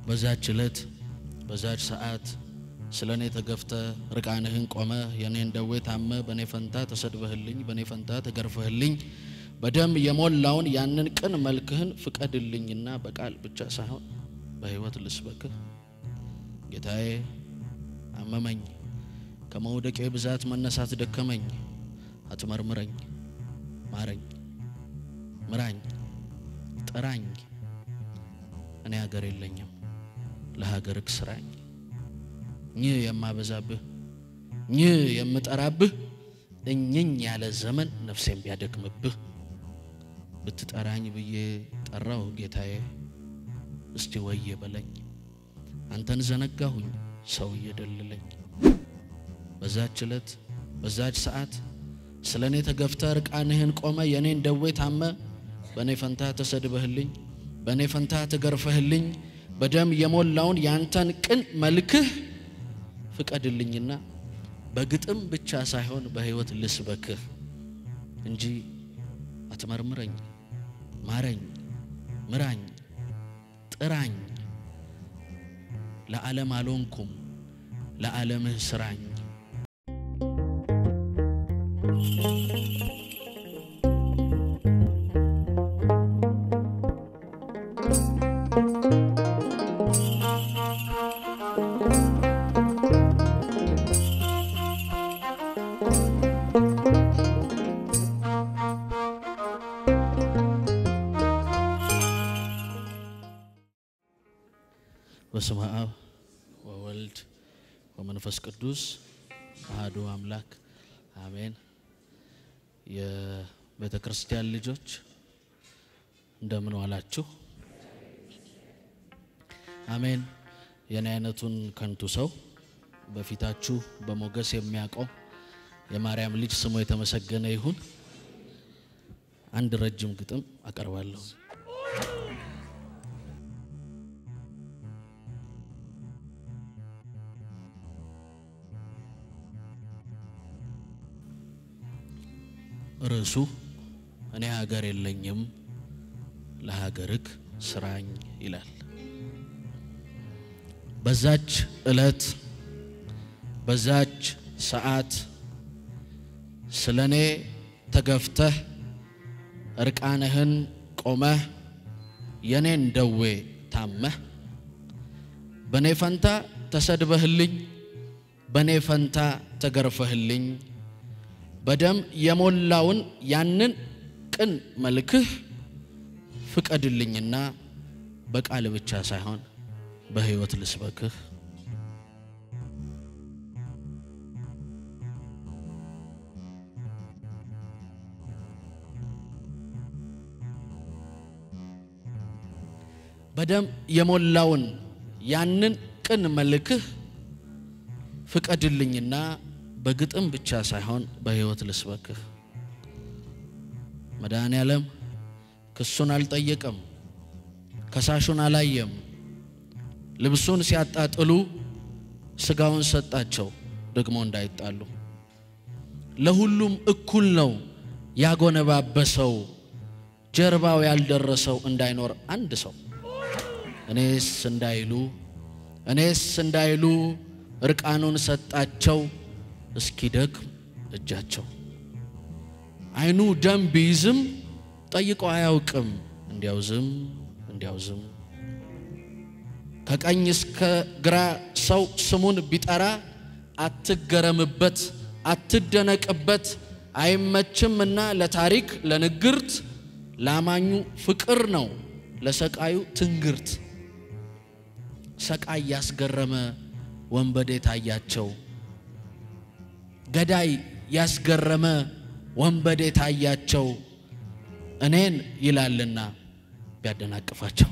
በዛች ዕለት በዛች ሰዓት ስለ እኔ ተገፍተ ርቃንህን ቆመ የእኔን ደዌ ታመ በእኔ ፈንታ ተሰድበህልኝ በእኔ ፈንታ ተገርፈህልኝ በደም የሞላውን ያንን ቅን መልክህን ፍቀድልኝና በቃል ብቻ ሳይሆን በሕይወት ልስበክህ። ጌታዬ አመመኝ፣ ከመውደቄ ብዛት መነሳት ደከመኝ። አትመርምረኝ፣ ማረኝ፣ ምራኝ፣ ጥራኝ። እኔ ሀገር የለኝም፣ ለሀገርክ ስራኝ። ይህ የማበዛብህ ይህ የምጠራብህ እኝኝ ያለ ዘመን ነፍሴን ቢያደክምብህ ብትጠራኝ ብዬ ጠራው ጌታዬ፣ እስቲ ወየ በለኝ። አንተን ዘነጋሁኝ ሰው እየደልለኝ። በዛች ዕለት በዛች ሰዓት ስለ እኔ ተገፍተ ርቃንህን ቆመ የእኔን ደዌ ታመ በእኔ ፈንታ ተሰድበህልኝ በእኔ ፈንታ ተገርፈህልኝ በደም የሞላውን ያንተን ቅን መልክህ ፍቀድልኝና በግጥም ብቻ ሳይሆን በሕይወት ልስበክህ እንጂ አትመርምረኝ፣ ማረኝ፣ ምራኝ፣ ጥራኝ። ለዓለም አልሆንኩም፣ ለዓለምህ ስራኝ። በስመ አብ ወወልድ ወመንፈስ ቅዱስ አሐዱ አምላክ አሜን። የቤተ ክርስቲያን ልጆች እንደምን ዋላችሁ? አሜን። የኔ አይነቱን ከንቱ ሰው በፊታችሁ በሞገስ የሚያቆም የማርያም ልጅ ስሙ የተመሰገነ ይሁን። አንድ ረጅም ግጥም አቀርባለሁ። ርዕሱ እኔ ሀገር የለኝም ለሀገርክ ስራኝ ይላል። በዛች ዕለት በዛች ሰዓት ስለ እኔ ተገፍተህ እርቃንህን ቆመህ የኔን ደዌ ታመህ በእኔ ፈንታ ተሰድበህልኝ በእኔ ፈንታ ተገርፈህልኝ በደም የሞላውን ያንን ቅን መልክህ ፍቀድልኝና በቃል ብቻ ሳይሆን በሕይወት ልስበክህ። በደም የሞላውን ያንን ቅን መልክህ ፍቀድልኝና በግጥም ብቻ ሳይሆን በሕይወት ልስበክህ። መድኃኔ ዓለም ክሱን አልጠየቀም፣ ከሳሹን አላየም። ልብሱን ሲያጣጥሉ ስጋውን ሰጣቸው ደግሞ እንዳይጣሉ። ለሁሉም እኩል ነው ያጎነባበሰው፣ ጀርባው ያልደረሰው እንዳይኖር አንድ ሰው እኔስ እንዳይሉ እኔስ እንዳይሉ እርቃኑን ሰጣቸው እስኪደክም እጃቸው። ዓይኑ ደም ቢይዝም ጠይቆ አያውቅም እንዲያው ዝም እንዲያው ዝም። ከቀኝ እስከ ግራ ሰው ስሙን ቢጠራ አትገረምበት፣ አትደነቅበት። አይመችምና ለታሪክ ለንግርት፣ ላማኙ ፍቅር ነው ለሰቃዩ ትንግርት። ሰቃይ ያስገረመ ወንበዴ ታያቸው ገዳይ ያስገረመ ወንበዴ ታያቸው። እኔን ይላልና ቢያደናቅፋቸው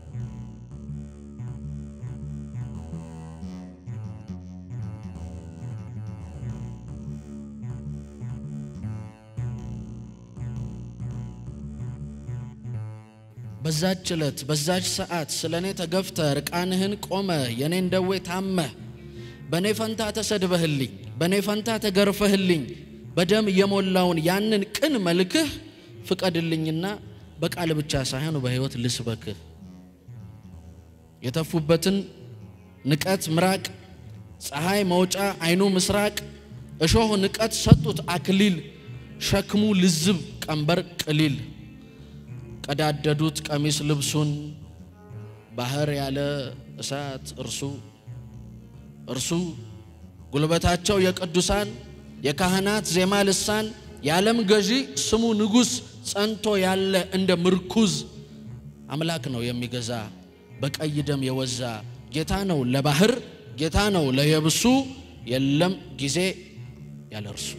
በዛች ዕለት በዛች ሰዓት ስለ እኔ ተገፍተ ርቃንህን ቆመ የኔን ደዌ ታመህ በእኔ ፈንታ ተሰድበህልኝ በእኔ ፈንታ ተገርፈህልኝ በደም የሞላውን ያንን ቅን መልክህ ፍቀድልኝና በቃል ብቻ ሳይሆን በሕይወት ልስበክህ። የተፉበትን ንቀት ምራቅ፣ ፀሐይ መውጫ አይኑ ምስራቅ፣ እሾህ ንቀት ሰጡት አክሊል፣ ሸክሙ ልዝብ ቀንበር ቅሊል። ቀዳደዱት ቀሚስ ልብሱን ባህር ያለ እሳት እርሱ እርሱ ጉልበታቸው የቅዱሳን የካህናት ዜማ ልሳን የዓለም ገዢ ስሙ ንጉሥ ጸንቶ ያለ እንደ ምርኩዝ አምላክ ነው የሚገዛ በቀይ ደም የወዛ ጌታ ነው ለባህር ጌታ ነው ለየብሱ የለም ጊዜ ያለ እርሱ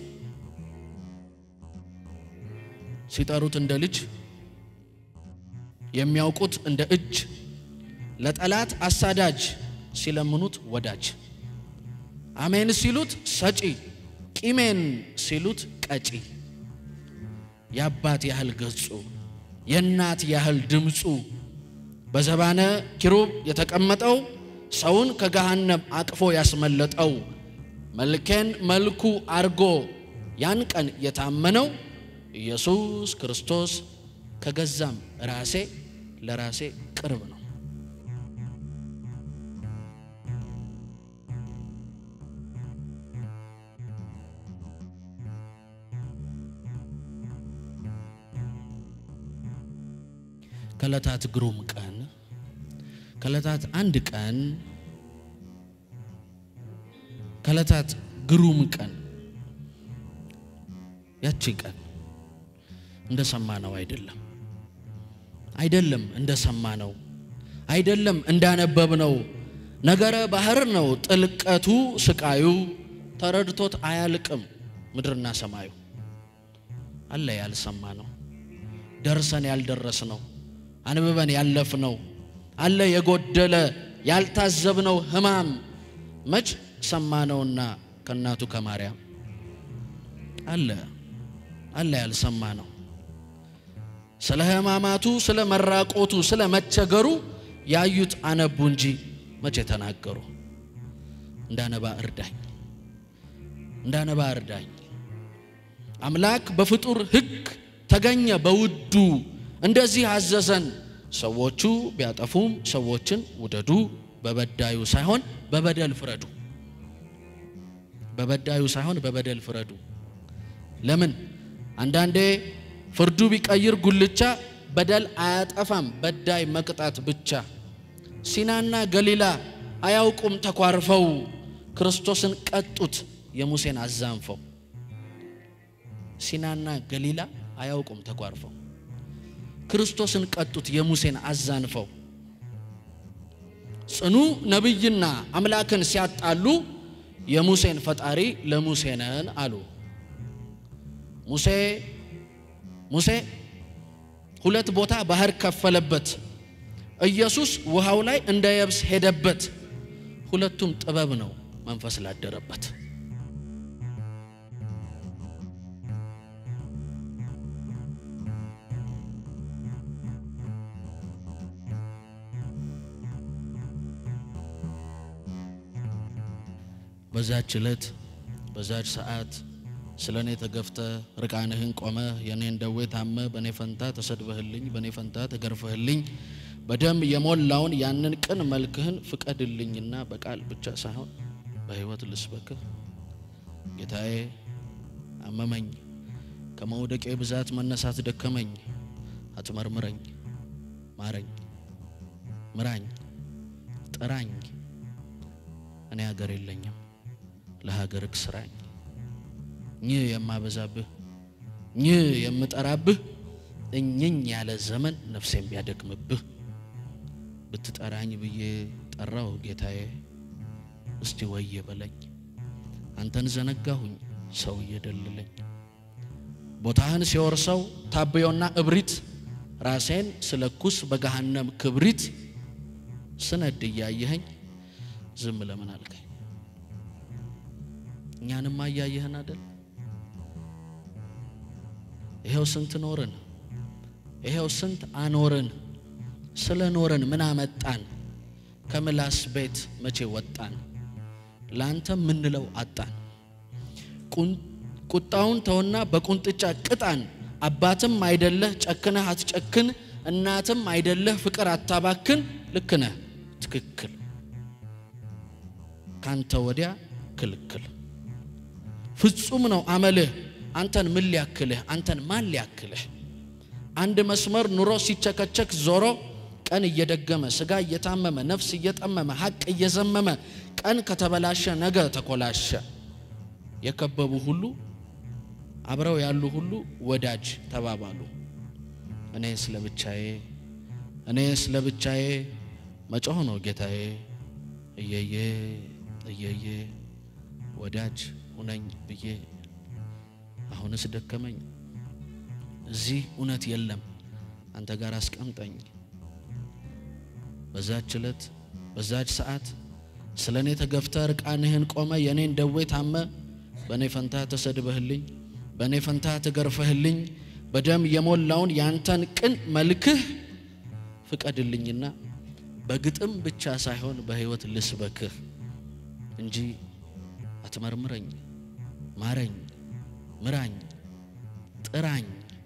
ሲጠሩት እንደ ልጅ የሚያውቁት እንደ እጅ ለጠላት አሳዳጅ ሲለምኑት ወዳጅ አሜን ሲሉት ሰጪ ቂሜን ሲሉት ቀጪ የአባት ያህል ገጹ የእናት ያህል ድምፁ በዘባነ ኪሩብ የተቀመጠው ሰውን ከገሃነም አቅፎ ያስመለጠው መልኬን መልኩ አርጎ ያን ቀን የታመነው ኢየሱስ ክርስቶስ ከገዛም ራሴ ለራሴ ቅርብ ነው። ከዕለታት ግሩም ቀን ከዕለታት አንድ ቀን ከዕለታት ግሩም ቀን ያቺ ቀን እንደ ሰማነው አይደለም አይደለም እንደ ሰማነው አይደለም እንዳነበብነው ነገረ ባህር ነው ጥልቀቱ ስቃዩ ተረድቶት አያልቅም ምድርና ሰማዩ አለ ያልሰማነው ደርሰን ያልደረስነው አንብበን ያለፍነው አለ የጎደለ ያልታዘብነው ሕማም መች ሰማነውና ከእናቱ ከማርያም አለ አለ ያልሰማነው ስለ ሕማማቱ ስለ መራቆቱ ስለ መቸገሩ ያዩት አነቡ እንጂ መቼ ተናገሩ። እንዳነባ እርዳኝ፣ እንዳነባ እርዳኝ። አምላክ በፍጡር ሕግ ተገኘ በውዱ እንደዚህ አዘዘን። ሰዎቹ ቢያጠፉም ሰዎችን ውደዱ፣ በበዳዩ ሳይሆን በበደል ፍረዱ። በበዳዩ ሳይሆን በበደል ፍረዱ። ለምን? አንዳንዴ ፍርዱ ቢቀይር ጉልቻ በደል አያጠፋም፣ በዳይ መቅጣት ብቻ። ሲናና ገሊላ አያውቁም ተኳርፈው ክርስቶስን ቀጡት የሙሴን አዛንፈው። ሲናና ገሊላ አያውቁም ተኳርፈው ክርስቶስን ቀጡት የሙሴን አዛንፈው። ጽኑ ነቢይና አምላክን ሲያጣሉ የሙሴን ፈጣሪ ለሙሴ ነን አሉ። ሙሴ ሙሴ ሁለት ቦታ ባህር ከፈለበት። ኢየሱስ ውሃው ላይ እንደ የብስ ሄደበት። ሁለቱም ጥበብ ነው መንፈስ ላደረበት። በዛች ዕለት በዛች ሰዓት ስለ እኔ ተገፍተ ርቃንህን ቆመ የእኔን ደዌ ታመ በእኔ ፈንታ ተሰድበህልኝ በእኔ ፈንታ ተገርፈህልኝ በደም የሞላውን ያንን ቅን መልክህን ፍቀድልኝና በቃል ብቻ ሳይሆን በሕይወት ልስበክህ። ጌታዬ አመመኝ፣ ከመውደቄ ብዛት መነሳት ደከመኝ። አትመርምረኝ፣ ማረኝ፣ ምራኝ፣ ጥራኝ። እኔ ሀገር የለኝም ለሀገርክ ስራኝ። ይህ የማበዛብህ ይህ የምጠራብህ እኝኝ ያለ ዘመን ነፍሴም ቢያደክምብህ ብትጠራኝ ብዬ ጠራው ጌታዬ። እስቲ ወየ በለኝ አንተን ዘነጋሁኝ ሰው እየደልለኝ ቦታህን ሲወርሰው ታብዮና እብሪት ራሴን ስለኩስ በገሃነም ክብሪት ስነድ እያየኸኝ ዝም ለምን አልከኝ? እኛንማ እያየህን አደል? ይሄው ስንት ኖርን፣ ይሄው ስንት አኖርን። ስለ ኖርን ምን አመጣን? ከምላስ ቤት መቼ ወጣን? ለአንተ ምንለው አጣን። ቁጣውን ተውና በቁንጥጫ ቅጣን። አባትም አይደለህ ጨክነህ አትጨክን፣ እናትም አይደለህ ፍቅር አታባክን። ልክ ነህ ትክክል፣ ካንተ ወዲያ ክልክል። ፍጹም ነው አመልህ። አንተን ምን ሊያክልህ? አንተን ማን ሊያክልህ? አንድ መስመር ኑሮ ሲቸከቸክ ዞሮ ቀን እየደገመ ስጋ እየታመመ ነፍስ እየጠመመ ሀቅ እየዘመመ ቀን ከተበላሸ ነገ ተኮላሸ። የከበቡ ሁሉ አብረው ያሉ ሁሉ ወዳጅ ተባባሉ። እኔ ስለ ብቻዬ እኔ ስለ ብቻዬ መጮህ ነው ጌታዬ፣ እየዬ እየዬ ወዳጅ ሁነኝ ብዬ አሁንስ ደከመኝ። እዚህ እውነት የለም አንተ ጋር አስቀምጠኝ። በዛች ዕለት በዛች ሰዓት ስለ እኔ ተገፍተ ርቃንህን ቆመ የእኔን ደዌ ታመ በእኔ ፈንታ ተሰድበህልኝ በእኔ ፈንታ ተገርፈህልኝ በደም የሞላውን ያንተን ቅን መልክህ ፍቀድልኝና በግጥም ብቻ ሳይሆን በሕይወት ልስበክህ እንጂ አትመርምረኝ፣ ማረኝ፣ ምራኝ፣ ጥራኝ።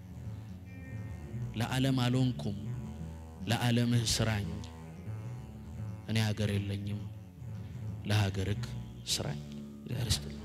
ለዓለም አልሆንኩም፣ ለዓለምህ ስራኝ። እኔ ሀገር የለኝም፣ ለሀገርህ ስራኝ። እግዚአብሔር ይስጥልኝ።